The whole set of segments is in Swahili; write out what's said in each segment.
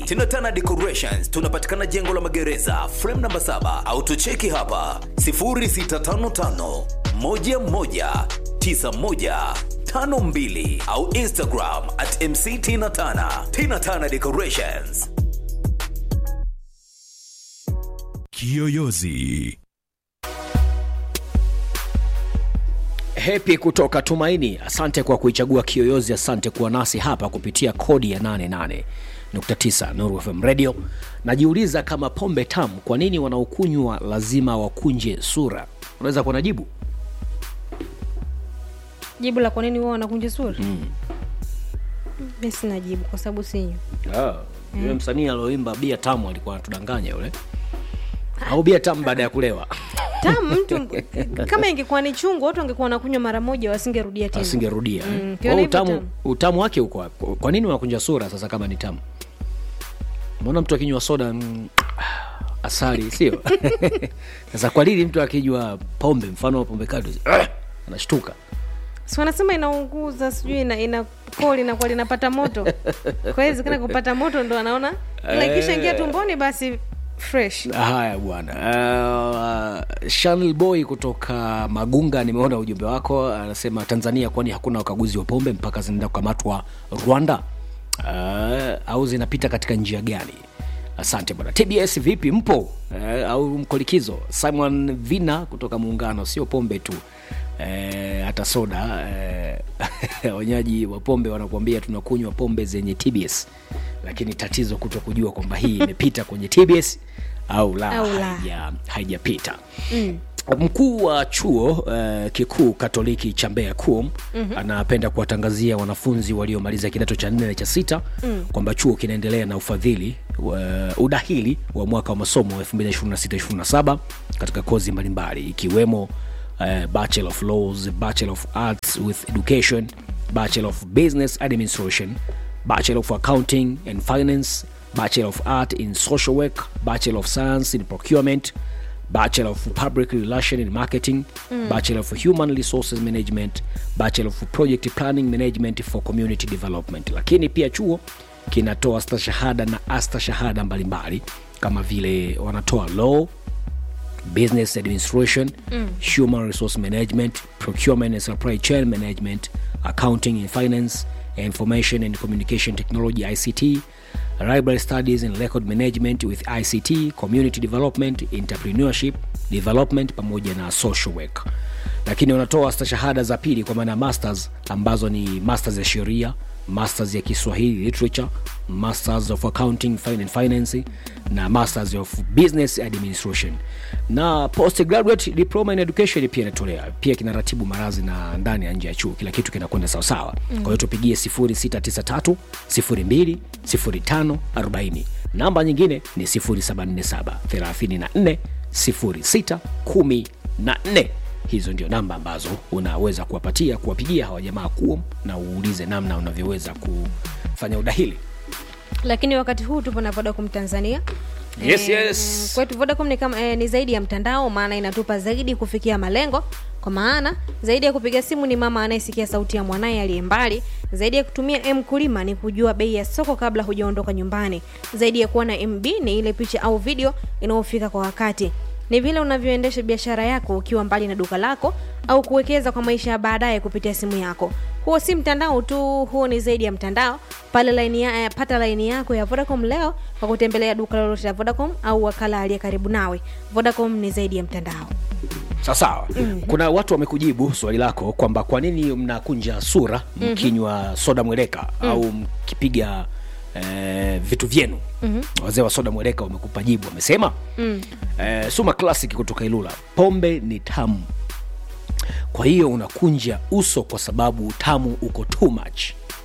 Tinatana Decorations tunapatikana jengo la magereza frame namba 7 au tucheki hapa 0655 11 9152 au Instagram at MC Tina Tana. Tina Tana Decorations. Kiyoyozi. Hepi kutoka Tumaini, asante kwa kuichagua Kiyoyozi. Asante kuwa nasi hapa kupitia kodi ya 88.9 Nuru FM Radio. Najiuliza kama pombe tamu, kwa nini wanaokunywa lazima wakunje sura? Unaweza kuwa na jibu? jibu la kwa nini wao wanakunja sura mi sina jibu kwa sababu sinywa Ah, yule msanii alioimba bia tamu alikuwa anatudanganya yule, au bia tamu baada ya kulewa tamu mtu kama ingekuwa ni chungu watu wangekuwa wanakunywa mara moja wasingerudia tena asingerudia. Mm, Mm, kiona hivyo utamu, tamu. utamu wake uko wapi? Kwa nini unakunja sura sasa kama ni tamu? Mbona mtu akinywa soda mm, asali sio? Sasa kwa nini mtu akinywa pombe, mfano wa pombe kali anashtuka? si wanasema inaunguza sijui ina, ina koo linakuwa linapata moto kwa hiyo zikana kupata moto ndo anaona ila ikisha ingia tumboni basi fresh Haya bwana. Uh, Chanel Boy kutoka Magunga, nimeona ujumbe wako, anasema Tanzania, kwani hakuna ukaguzi wa pombe mpaka zinaenda kukamatwa Rwanda? Uh, au zinapita katika njia gani? Asante bwana. TBS vipi, mpo uh, au mko likizo? Simon Vina kutoka Muungano, sio pombe tu eh, hata soda eh, wenyeji wa pombe wanakuambia tunakunywa pombe zenye TBS, lakini tatizo kuto kujua kwamba hii imepita kwenye TBS au la, Au la. haija- haijapita mm. Mkuu wa chuo uh, kikuu Katoliki cha Mbeya KUOM mm-hmm. anapenda kuwatangazia wanafunzi waliomaliza kidato cha nne na cha sita mm. kwamba chuo kinaendelea na ufadhili uh, udahili wa mwaka wa masomo 2026-2027 katika kozi mbalimbali ikiwemo uh, Bachelor of Laws, Bachelor of Arts with Education, Bachelor of Business Administration, Bachelor of Accounting and Finance, Bachelor of Art in Social Work, Bachelor of Science in Procurement, Bachelor of Public Relations and Marketing, Bachelor of Human Resources Management, Bachelor of Project Planning Management for Community Development. Lakini pia chuo kinatoa stashahada na astashahada mbalimbali kama vile wanatoa law, business administration human resource management procurement and supply chain management accounting and finance information and communication technology ict library studies and record management with ict community development entrepreneurship development pamoja na social work lakini wanatoa stashahada za pili kwa maana ya masters ambazo ni masters ya sheria masters ya kiswahili literature masters of accounting fin- and finance na masters of business administration na postgraduate diploma in education pia inatolea pia kinaratibu marazi na ndani ya nje ya chuo kila kitu kinakwenda sawasawa mm. kwa hiyo tupigie 0693 02 05 40 namba nyingine ni 0747 34 06 14 hizo ndio namba ambazo unaweza kuwapatia kuwapigia hawa jamaa kuom na uulize namna unavyoweza kufanya udahili lakini wakati huu tupo na vodacom tanzania Yes, Eh, yes. kwetu vodacom ni, kama, eh, ni zaidi ya mtandao maana inatupa zaidi kufikia malengo kwa maana zaidi ya kupiga simu ni mama anayesikia sauti ya mwanaye aliye mbali zaidi ya kutumia mkulima ni kujua bei ya soko kabla hujaondoka nyumbani zaidi ya kuwa na mb ni ile picha au video inayofika kwa wakati ni vile unavyoendesha biashara yako ukiwa mbali na duka lako au kuwekeza kwa maisha ya baadaye kupitia simu yako huo si mtandao tu huo ni zaidi ya mtandao pale laini ya, eh, pata laini yako ya vodacom leo kwa kutembelea duka lolote la vodacom au wakala aliye karibu nawe vodacom ni zaidi ya mtandao sawasawa mm-hmm. kuna watu wamekujibu swali lako kwamba kwa nini mnakunja sura mkinywa mm-hmm. soda mweleka mm. au mkipiga eh, vitu vyenu mm-hmm. wazee wa soda mweleka wamekupa jibu wamesema mm. eh, suma classic kutoka ilula pombe ni tamu kwa hiyo unakunja uso kwa sababu utamu uko too much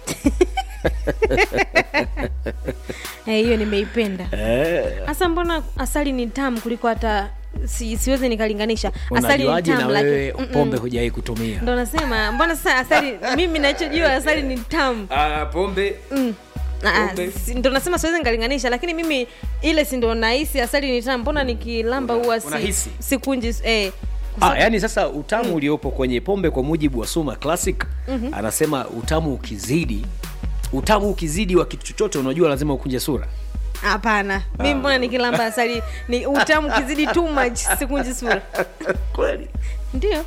Eh, hiyo nimeipenda hasa mbona asali ni tamu kuliko hata si, siwezi nikalinganisha asali ni unajuaje na tamu wewe lakini mm-mm. pombe hujawai kutumia ndo nasema mbona sasa asali mimi nachojua asali ni tamu ah, pombe Ah, Pombe. si- ndo nasema siwezi nikalinganisha lakini mimi ile si ndo nahisi asali ni tamu mbona nikilamba huwa si, unahisi? sikunji eh, Ah, yani sasa utamu mm. uliopo kwenye pombe kwa mujibu wa Suma Classic mm-hmm. anasema utamu ukizidi utamu ukizidi wa kitu chochote unajua lazima ukunje sura hapana mi mbona nikilamba asali ni utamu kizidi too much sikunji sura kweli ndio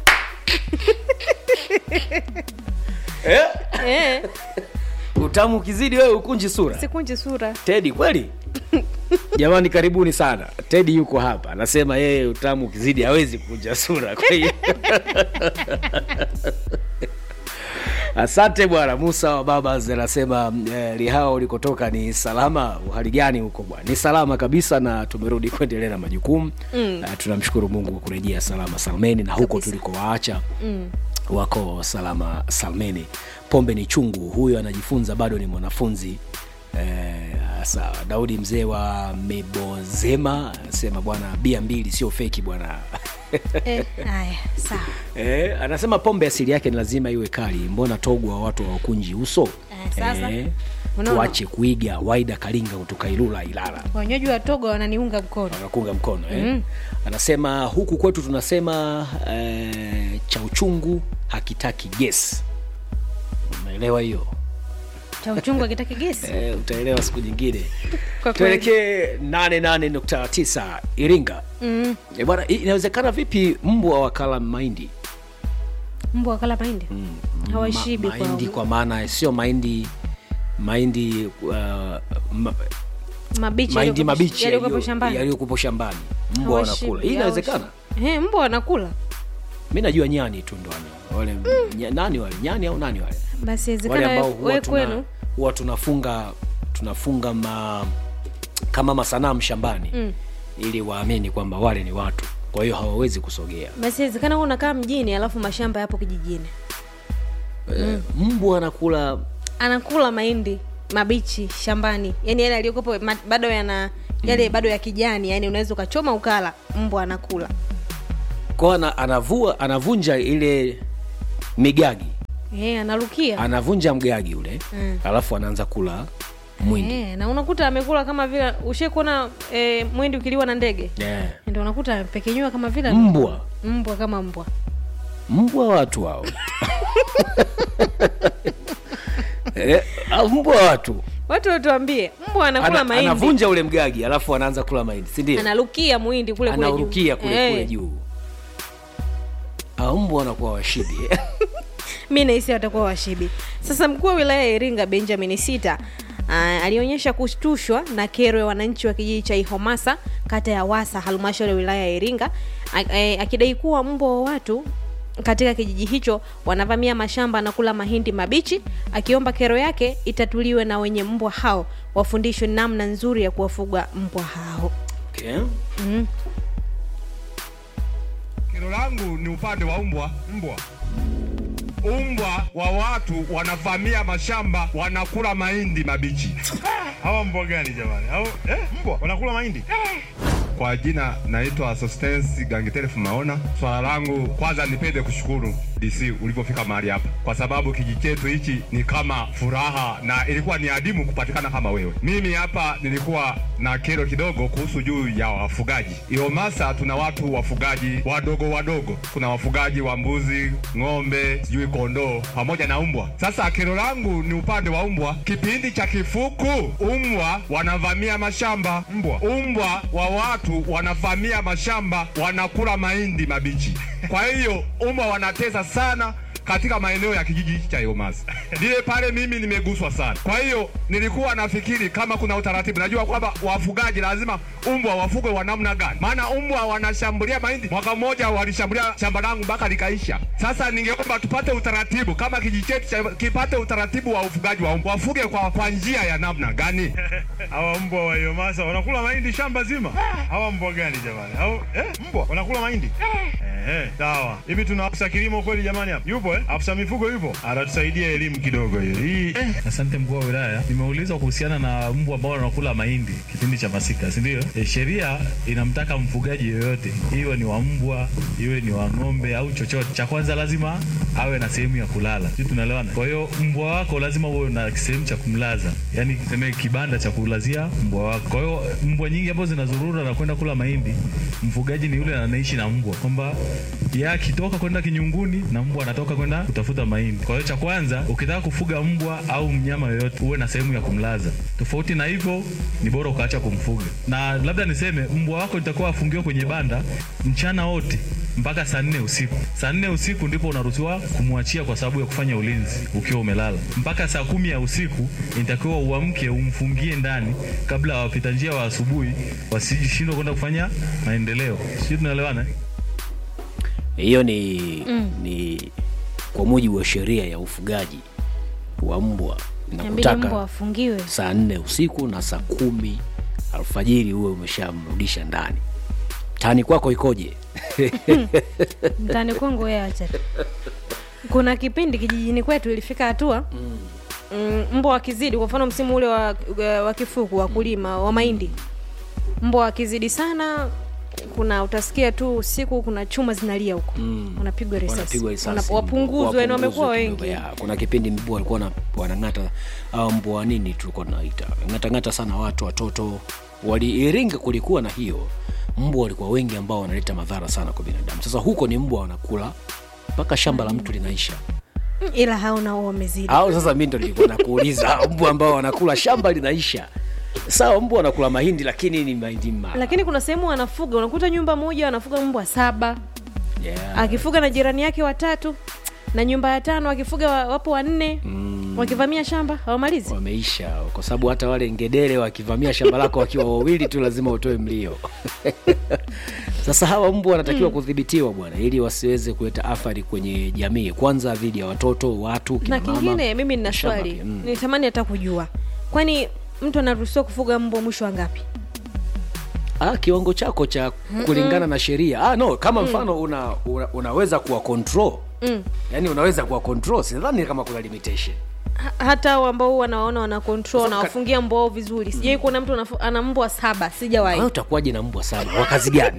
eh? eh, utamu ukizidi wewe ukunji sura sikunji sura tedi kweli jamani karibuni sana tedi yuko hapa anasema yeye utamu ukizidi hawezi kukunja sura kwa hiyo asante bwana musa wa babas anasema eh, lihao ulikotoka ni salama uhali gani huko bwana ni salama kabisa na tumerudi kuendelea na majukumu mm. uh, tunamshukuru mungu kwa kurejea salama salmeni na huko tulikowaacha mm wako salama salmeni pombe ni chungu huyo anajifunza bado ni mwanafunzi Eh, sawa daudi mzee wa mebozema anasema bwana bia mbili sio feki bwana eh, haya sawa eh, anasema pombe asili yake ni lazima iwe kali mbona togwa watu hawakunji uso Eh, sasa. Unaona? tuache kuiga waida kalinga kutoka ilula ilala wanywaji wa togo wananiunga mkono wanakunga mkono eh? mm. anasema huku kwetu tunasema eh, cha uchungu hakitaki gesi umeelewa hiyo cha uchungu akitaki gesi eh, utaelewa siku nyingine Kwa kweli. tuelekee 88.9 iringa mm. e bwana i- inawezekana vipi mbwa wakala mahindi mbwa wakala mahindi hawashibi Ma, mahindi kwa kwa maana sio mahindi mahindi uh, ma, mabichi mahindi yaliyokuwepo- mabichi yaliyokuwepo yaliyo- shambani yaliyokuwepo shambani mbwa Hawashibi, wanakula hii inawezekana hawashibi. Eh, mbwa wanakula mi najua nyani tu ndo wana- wale nya, nani wale nyani au nani wale basi wale inawezekana ambao we- huwa we tuna, kwenu huwa tunafunga tunafunga ma, kama masanamu shambani mm. ili waamini kwamba wale ni watu kwa hiyo hawawezi kusogea basi inawezekana wewe unakaa mjini alafu mashamba yapo kijijini mm. mbwa anakula anakula mahindi mabichi shambani yani yale aliyokopo bado yana yale bado ya kijani yani unaweza ukachoma ukala mbwa anakula kwa ana, anavua anavunja ile migagi e, analukia anavunja mgagi ule Mm. alafu anaanza kula mwindi e, na unakuta amekula kama vile ushe kuona e, mwindi ukiliwa na ndege yeah. ndio unakuta amepekenyua kama vile mbwa mbwa kama mbwa mbwa watu hao eh, au mbwa watu watu watuambie mbwa anakula Ana, mahindi anavunja ule mgagi alafu anaanza kula mahindi sindio analukia mwindi kule kule juu. anaurukia kule Eh, kule juu au mbwa wanakuwa washidi mi nahisi watakuwa washibi sasa mkuu wa wilaya ya iringa benjamin sita uh, alionyesha kushtushwa na kero ya wananchi wa kijiji cha ihomasa kata ya wasa halmashauri ya wilaya ya iringa a- eh, akidai kuwa mbwa wa watu katika kijiji hicho wanavamia mashamba na kula mahindi mabichi akiomba kero yake itatuliwe na wenye mbwa hao wafundishwe namna nzuri ya kuwafuga mbwa hao okay. Kero langu ni upande wa mbwa. Mbwa umbwa wa watu wanavamia mashamba wanakula mahindi mabichi. Hawa mbwa gani jamani? Au eh, mbwa wanakula mahindi? Kwa jina naitwa Sostensi Gangitelefu Maona. Swala langu kwanza, nipende kushukuru DC ulivyofika mahali hapa, kwa sababu kijiji chetu hichi ni kama furaha na ilikuwa ni adimu kupatikana kama wewe. Mimi hapa nilikuwa na kero kidogo kuhusu juu ya wafugaji. Iomasa tuna watu wafugaji wadogo wadogo, kuna wafugaji wa mbuzi, ng'ombe, sijui kondoo pamoja na umbwa. Sasa kero langu ni upande wa umbwa. Kipindi cha kifuku, umbwa wanavamia mashamba. Mbwa umbwa wa watu wanavamia mashamba, wanakula mahindi mabichi. Kwa hiyo umbwa wanatesa sana katika maeneo ya kijiji cha Iomasa. Ndiye pale mimi nimeguswa sana. Kwa hiyo nilikuwa nafikiri kama kuna utaratibu, najua kwamba wafugaji lazima umbwa wafugwe wa namna gani, maana umbwa wanashambulia mahindi. Mwaka mmoja walishambulia shamba langu mpaka likaisha. Sasa ningeomba tupate utaratibu, kama kijiji chetu cha- kipate utaratibu wa ufugaji wa umbwa, wafuge kwa, kwa njia ya namna gani? Hawa mbwa wa Iomasa wanakula mahindi shamba zima. Hawa mbwa gani jamani? Au eh, mbwa wanakula mahindi? Eh, sawa. Hivi tuna afisa kilimo kweli jamani hapa? Yupo eh? Afisa mifugo yupo? Atatusaidia elimu kidogo hiyo. Hii eh, Asante mkuu wa wilaya, nimeulizwa kuhusiana na mbwa ambao wanakula mahindi kipindi cha masika, si ndio? E, sheria inamtaka mfugaji yoyote, iwe ni wa mbwa, iwe ni wa ng'ombe au chochote, cha kwanza lazima awe na sehemu ya kulala. Sisi tunaelewana? Kwa hiyo mbwa wako lazima uwe na sehemu cha kumlaza, yani tuseme kibanda cha kulazia mbwa wako. Kwa hiyo mbwa nyingi ambazo zinazurura na kwenda kula mahindi, mfugaji ni yule anaishi na mbwa, kwamba yeye akitoka kwenda kinyunguni na mbwa anatoka kwenda kutafuta mahindi. Kwa hiyo cha kwanza, ukitaka kufuga mbwa au mnyama yoyote, uwe na sehemu ya kumlaza. Tofauti na hivyo, ni bora ukaacha kumfuga. Na labda niseme mbwa wako itakuwa afungiwe kwenye banda mchana wote mpaka saa nne usiku. Saa nne usiku ndipo unaruhusiwa kumwachia kwa sababu ya kufanya ulinzi ukiwa umelala. Mpaka saa kumi ya usiku inatakiwa uamke umfungie ndani kabla wapita njia wa asubuhi wasishindwe kwenda kufanya maendeleo. Sijui tunaelewana? eh? hiyo ni ni kwa mujibu wa sheria ya ufugaji wa mbwa inabidi mbwa nakutaka afungiwe saa nne usiku na saa kumi alfajiri huwe umeshamrudisha ndani tani kwako ikoje mtani kwangu wewe acha tu. kuna kipindi kijijini kwetu ilifika hatua mm, mbwa wakizidi kwa mfano msimu ule wa, wa kifuku wa kulima wa mahindi mbwa wakizidi sana kuna utasikia tu usiku kuna chuma zinalia huko mm. wanapigwa risasi wanapigwa risasi Wana- wapunguzwe yani wamekuwa wapunguzwe wengi kidogo, ya. kuna kipindi mbwa walikuwa na- wanang'ata au mbwa wa nini tulikuwa tunaita ng'atang'ata sana watu watoto waliiringa kulikuwa na hiyo mbwa walikuwa wengi ambao wanaleta madhara sana kwa binadamu sasa huko ni mbwa wanakula mpaka shamba la mtu linaisha Mm, ila hauna huo wamezidi au sasa mi ndo nilikuwa nakuuliza mbwa ambao wanakula shamba linaisha sawa mbwa wanakula mahindi lakini ni mahindi ma lakini kuna sehemu wanafuga unakuta nyumba moja wanafuga mbwa saba yeah. akifuga na jirani yake watatu na nyumba ya tano akifuga wa- wapo wanne mm. wakivamia shamba hawamalizi wameisha kwa sababu hata wale ngedere wakivamia shamba lako wakiwa wawili tu lazima utoe mlio sasa hawa mbwa wanatakiwa kudhibitiwa bwana ili wasiweze kuleta athari kwenye jamii kwanza dhidi ya watoto watu kina na mama. kingine mimi nina shamba swali pia, mm. nitamani hata kujua kwani mtu anaruhusiwa kufuga mbwa mwisho wa ngapi ah, kiwango chako cha kulingana na sheria ah, no kama mfano una, una, unaweza kuwa control mm. yaani unaweza kuwa control sidhani kama kuna limitation Ha- hata hao ambao huwa wanaona wana control Sasa na ka- wafungia mbwa wao vizuri sijai kuona mtu anafu- ana mbwa saba sijawahi wewe utakuwaje na mbwa sana wa kazi gani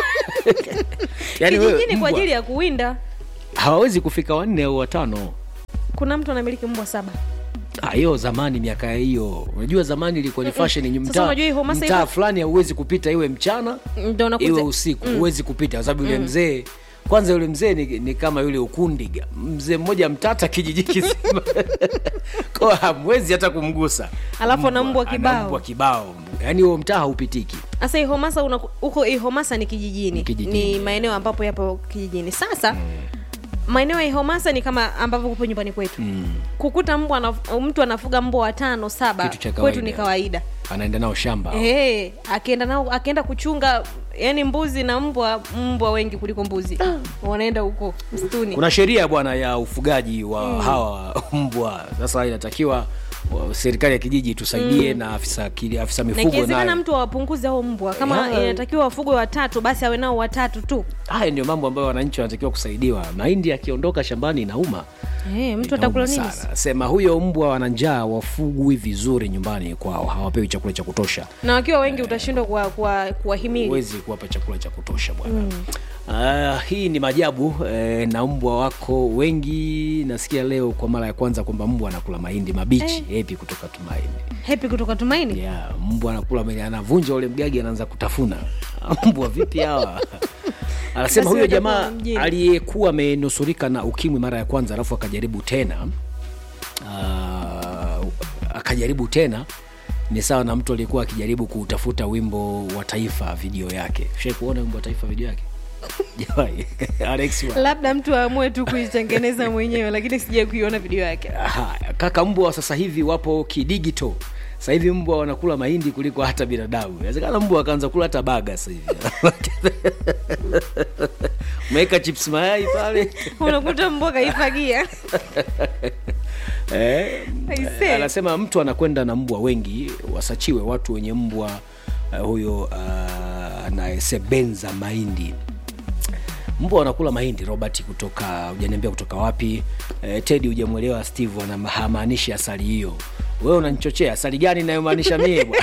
yaani wewe kijijini kwa mbwa ajili ya kuwinda hawawezi kufika wanne au watano kuna mtu anamiliki mbwa saba Ah, hiyo zamani miaka hiyo unajua zamani ilikuwa ni fashion ni Sasa mtaa unajua hii Homasa mtaa iko- fulani hauwezi kupita iwe mchana ndo iwe nakuta usiku huwezi kupita kwa sababu yule mzee kwanza yule mzee ni, ni kama yule ukundiga mzee mmoja mtata kijiji kizima kwa hamwezi hata kumgusa Alafu ana mbwa ana kibao. mbwa kibao yaani huo mtaa haupitiki sasa ihomasa una- huko ihomasa ni kijijini. Ni kijijini. ni maeneo ambapo yapo kijijini sasa maeneo ya ihomasa ni kama ambavyo kupo nyumbani kwetu kukuta mbwa anaf- mtu anafuga mbwa watano saba Kitu cha kwetu ni kawaida. kawaida anaenda nao shamba hey, akienda nao akienda kuchunga yani mbuzi na mbwa mbwa wengi kuliko mbuzi wanaenda huko msituni kuna sheria bwana ya ufugaji wa hawa mbwa sasa inatakiwa wa- serikali ya kijiji tusaidie na afisa, kili- afisa na mifugo ikiwezekana naye mtu awapunguze hao mbwa kama Yeah. inatakiwa wafugwe watatu basi awe nao watatu tu haya ndio mambo ambayo wananchi wanatakiwa kusaidiwa mahindi yakiondoka shambani inauma hey, mtu Inauma atakula nini sana. sema huyo mbwa wana njaa wafugwi vizuri nyumbani kwao hawapewi chakula cha kutosha na wakiwa wengi utashindwa kuwa- kuwa- kuwahimili huwezi kuwapa chakula cha kutosha bwana Ah, hii ni majabu eh, na mbwa wako wengi nasikia leo kwa mara ya kwanza kwamba mbwa anakula mahindi mabichi Eh. hepi kutoka tumaini hepi kutoka tumaini yeah, mbwa anakula mahindi anavunja ule mgagi anaanza kutafuna mbwa vipi hawa anasema Basi huyo watakuwa jamaa mjini. aliyekuwa amenusurika na ukimwi mara ya kwanza alafu akajaribu tena uh, akajaribu tena ni sawa na mtu aliyekuwa akijaribu kutafuta wimbo wa taifa video yake shai kuona wimbo wa taifa video yake Jamani, Alex wa- labda mtu aamue tu kuitengeneza mwenyewe lakini sijai kuiona video yake Haya, kaka mbwa sasa hivi wapo kidigito sasa hivi mbwa wanakula mahindi kuliko hata binadamu inawezekana mbwa akaanza kula hata baga sasa hivi umeweka chips mayai pale unakuta mbwa kaifagia eh, Aisee. anasema mtu anakwenda na mbwa wengi wasachiwe watu wenye mbwa uh, huyo uh, anayesebenza mahindi mbwa wanakula mahindi robert kutoka hujaniambia kutoka wapi eh, tedi hujamwelewa steve ana- hamaanishi asali hiyo wewe unanichochea asali gani inayomaanisha mie bwana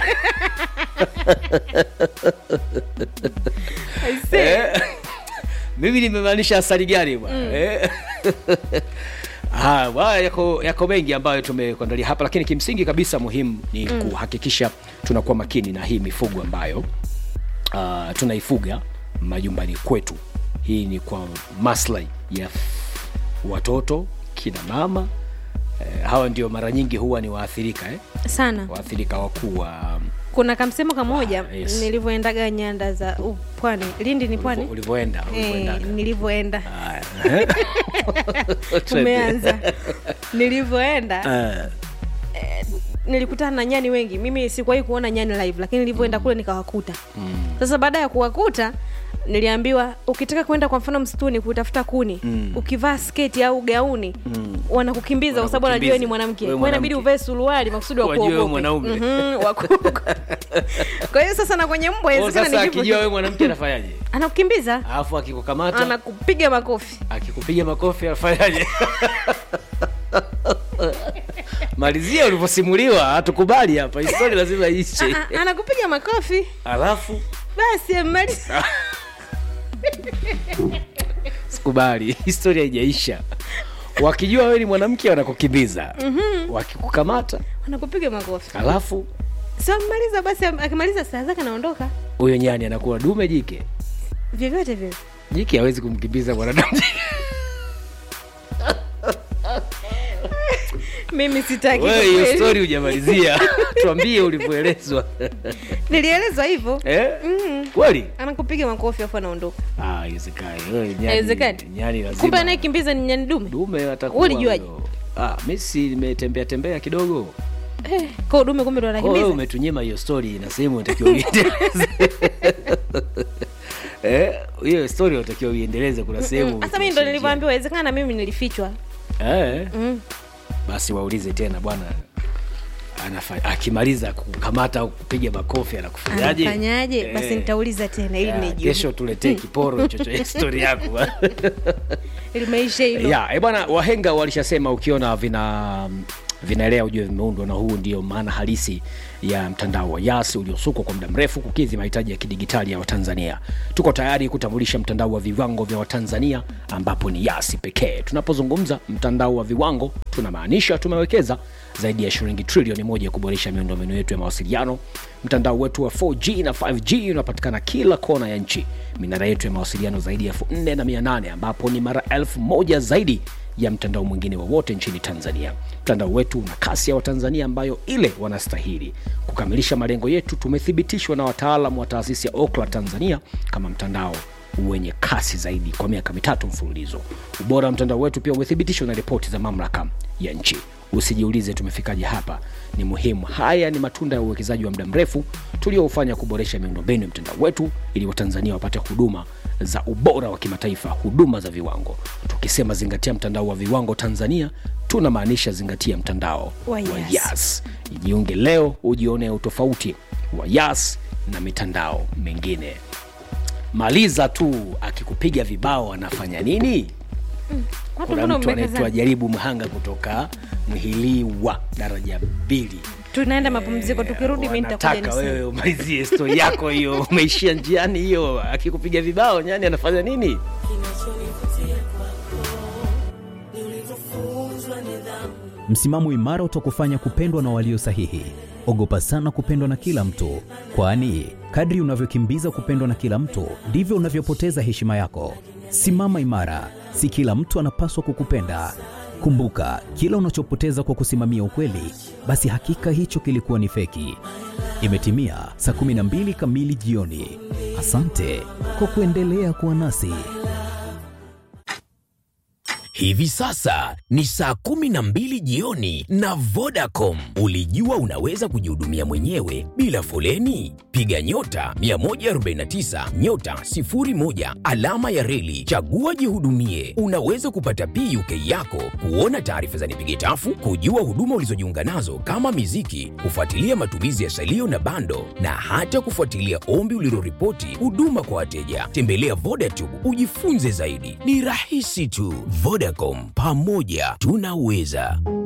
Aisee. Eh, mimi nimemaanisha asali gani bwana Eh. Ah, bwana, yako, yako mengi ambayo tumekuandalia hapa lakini kimsingi kabisa muhimu ni mm. kuhakikisha tunakuwa makini na hii mifugo ambayo uh, tunaifuga majumbani kwetu hii ni kwa maslahi ya watoto kina mama eh, hawa ndio mara nyingi huwa ni waathirika eh? sana waathirika wakuu wa kuna kamsemo kamoja Ah, yes. nilivyoendaga nyanda za uh, pwani lindi ni pwani ulivyoenda Eh, ulivyoendaga. nilivyoenda Haya, eh? tumeanza nilivyoenda Eh, nilikutana na nyani wengi mimi sikuwahi kuona nyani live lakini nilivyoenda kule nikawakuta sasa baada ya kuwakuta niliambiwa ukitaka kwenda kwa mfano msituni kutafuta kuni ukivaa sketi au gauni wanakukimbiza kwa sababu wanajua wewe ni mwanamke Wewe kwa hiyo inabidi mwanamke. uvae suruali makusudi Wajue wewe wakuogope mwanaume. Mhm, wakuogope. kwa hiyo sasa na kwenye mbwa oh, inawezekana sasa ni hivyo akijua tu. wewe mwanamke anafanyaje anakukimbiza alafu akikukamata anakupiga makofi akikupiga makofi anafanyaje malizia ulivyosimuliwa hatukubali hapa histori lazima ishe Ah, ah, anakupiga makofi alafu basi amemaliza sikubali historia haijaisha wakijua wewe ni mwanamke wanakukimbiza wakikukamata anakupiga makofi alafu sio amemaliza basi am- akimaliza saa zake anaondoka huyo nyani anakuwa dume jike vyovyote vile jike hawezi kumkimbiza mwanadamu mimi sitaki wewe kwa hiyo kweli. stori hujamalizia tuambie ulivyoelezwa nilielezwa hivyo eh? Mm. kweli anakupiga makofi afu anaondoka Ah, haiwezekani. Wewe nyani- Haiwezekani? nyani lazima kumbe anayekimbiza ni nyani dume dume atakuwa Ulijuaje? huyo. ah, mi si nimetembea tembea kidogo eh, kwa dume kumbe ndo Kwa hiyo anakimbiza umetunyima hiyo story na sehemu unatakiwa uiendeleze Eh, hiyo story unatakiwa uiendeleze kuna sehemu hasa mimi ndo umetuachia. nilivyoambiwa wezekana mimi nilifichwa eh, mm. basi waulize tena bwana anafa- akimaliza kukamata au kupiga makofi anakufanyaje anafanyaje Eh. basi nitauliza tena ili Ya, nijue kesho tuletee kiporo hicho cha histori yako limeisha hilo ya e bwana wahenga walishasema ukiona vina vinaelea ujue vimeundwa na huu ndio maana halisi ya mtandao wa yas uliosukwa kwa muda mrefu kukidhi mahitaji ya kidigitali ya watanzania tuko tayari kutambulisha mtandao wa viwango vya watanzania ambapo ni yasi pekee tunapozungumza mtandao wa viwango tunamaanisha tumewekeza zaidi ya shilingi trilioni moja kuboresha miundombinu yetu ya mawasiliano mtandao wetu wa 4g na 5g unapatikana kila kona ya nchi minara yetu ya mawasiliano zaidi ya 4 na 800 ambapo ni mara elfu moja zaidi ya mtandao mwingine wowote nchini tanzania mtandao wetu una kasi ya watanzania ambayo ile wanastahili kukamilisha malengo yetu tumethibitishwa na wataalam wa taasisi ya okla tanzania kama mtandao wenye kasi zaidi kwa miaka mitatu mfululizo ubora wa mtandao wetu pia umethibitishwa na ripoti za mamlaka ya nchi usijiulize tumefikaje hapa ni muhimu haya ni matunda ya uwekezaji wa muda mrefu tulioufanya kuboresha miundombinu ya mtandao wetu ili watanzania wapate huduma za ubora wa kimataifa huduma za viwango tukisema zingatia mtandao wa viwango tanzania tunamaanisha zingatia mtandao Wa wa Yas. yas jiunge leo ujione utofauti wa yas na mitandao mingine maliza tu akikupiga vibao anafanya nini watu kuna mbona mtu anaitwa mmekazana jaribu mhanga kutoka mhiliwa daraja mbili tunaenda mapumziko tukirudi mi nitakuja wanataka niseme. wewe umalizie stori yako hiyo umeishia njiani hiyo akikupiga vibao nyani anafanya nini Msimamo imara utakufanya kupendwa na walio sahihi. Ogopa sana kupendwa na kila mtu, kwani kadri unavyokimbiza kupendwa na kila mtu ndivyo unavyopoteza heshima yako. Simama imara, si kila mtu anapaswa kukupenda. Kumbuka, kila unachopoteza kwa kusimamia ukweli, basi hakika hicho kilikuwa ni feki. Imetimia saa 12 kamili jioni. Asante kwa kuendelea kuwa nasi. Hivi sasa ni saa kumi na mbili jioni na Vodacom. Ulijua unaweza kujihudumia mwenyewe bila foleni? Piga nyota 149 nyota 01 alama ya reli, chagua jihudumie. Unaweza kupata PUK yako, kuona taarifa za nipige tafu, kujua huduma ulizojiunga nazo kama miziki, kufuatilia matumizi ya salio na bando, na hata kufuatilia ombi uliloripoti huduma kwa wateja. Tembelea Vodacom ujifunze zaidi, ni rahisi tu. Vodacom, pamoja tunaweza.